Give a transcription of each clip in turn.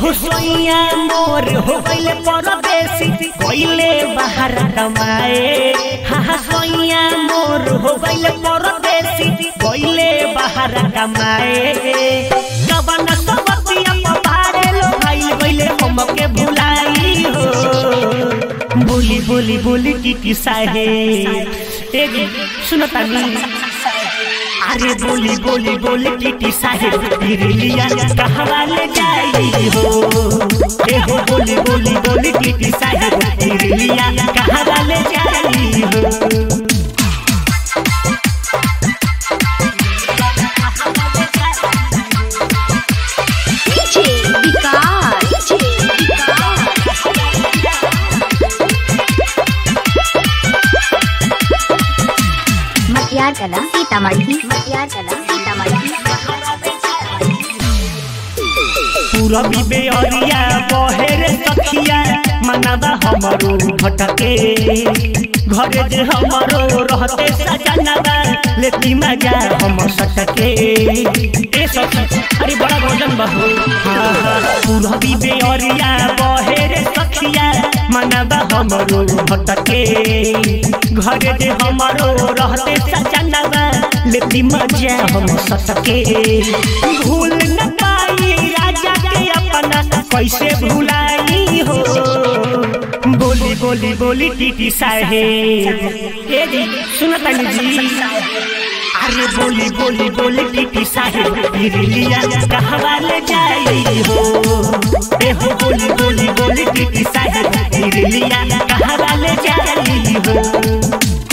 एहो सोइया मोर हो गइले परदेसी गइले बाहर कमाए हा हा सोइया मोर हो गइले परदेसी गइले बाहर कमाए कवन सबतिया पबारे लो भाई गइले हमके भुलाई हो बोली बोली बोली टीटी साहेब ए सुनता नहीं अरे बोली बोली बोली टीटी साहेब बिरलिया कहवा ले जाई हो ए हो बोली बोली बोली टीटी साहेब बिरलिया कहवा ले जाई हो DJ विकास मटियार कला सीतामढ़ी मटियार कला सीतामढ़ी पूरबी बेअरिया बहेर सखिया मनवा हमरो भटके घरे जे हमरो रहते सजनवा लेती मजा हम सटके ए सखी अरे बड़ा भोजन बहू हाँ हाँ पूरबी बेअरिया बहेर सखिया मनवा हमरो भटके घरे जे हमरो रहते सजनवा लेती मजा हम सटके भूल न पाई राजा के अपना कैसे भुलाई हो बोली बोली बोली टीटी साहेब ए जी सुनता जी अरे बोली बोली बोली टीटी साहेब बिरलिया कहवा ले जाई हो ए हो बोली बोली बोली टीटी साहेब बिरलिया कहवा ले जाई हो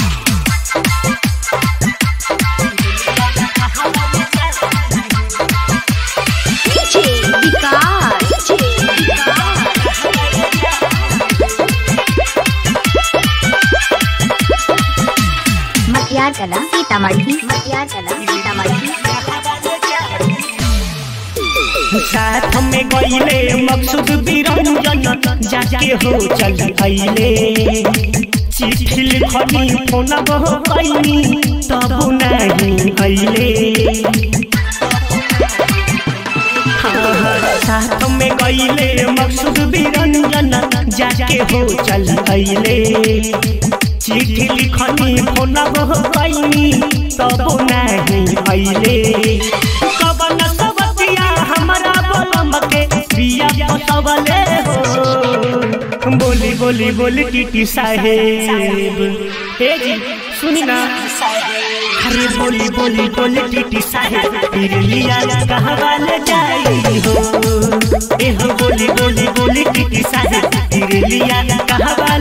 DJ विकास मटियार कला सीतामढ़ी मटियार कला सीतामढ़ी साथ में गईले मकसूद बिरंजन जाके हो चल अइले चिट्ठी लिखनी फोन बहो कैनी तब नहीं अइले हाँ, साथ में गईले मकसूद बिरंजन जाके हो चल अइले चिट्ठी लिखनी फोन बहो कैनी तब नहीं अइले कवन सबतिया हमरा बोलम के बिया पसवले हो बोली बोली बोली टीटी साहेब हे जी सुनी ना अरे बोली बोली बोली टीटी साहेब बिरलिया कहवा ले जाई हो ए हो बोली बोली बोली टीटी साहेब बिरलिया कहवा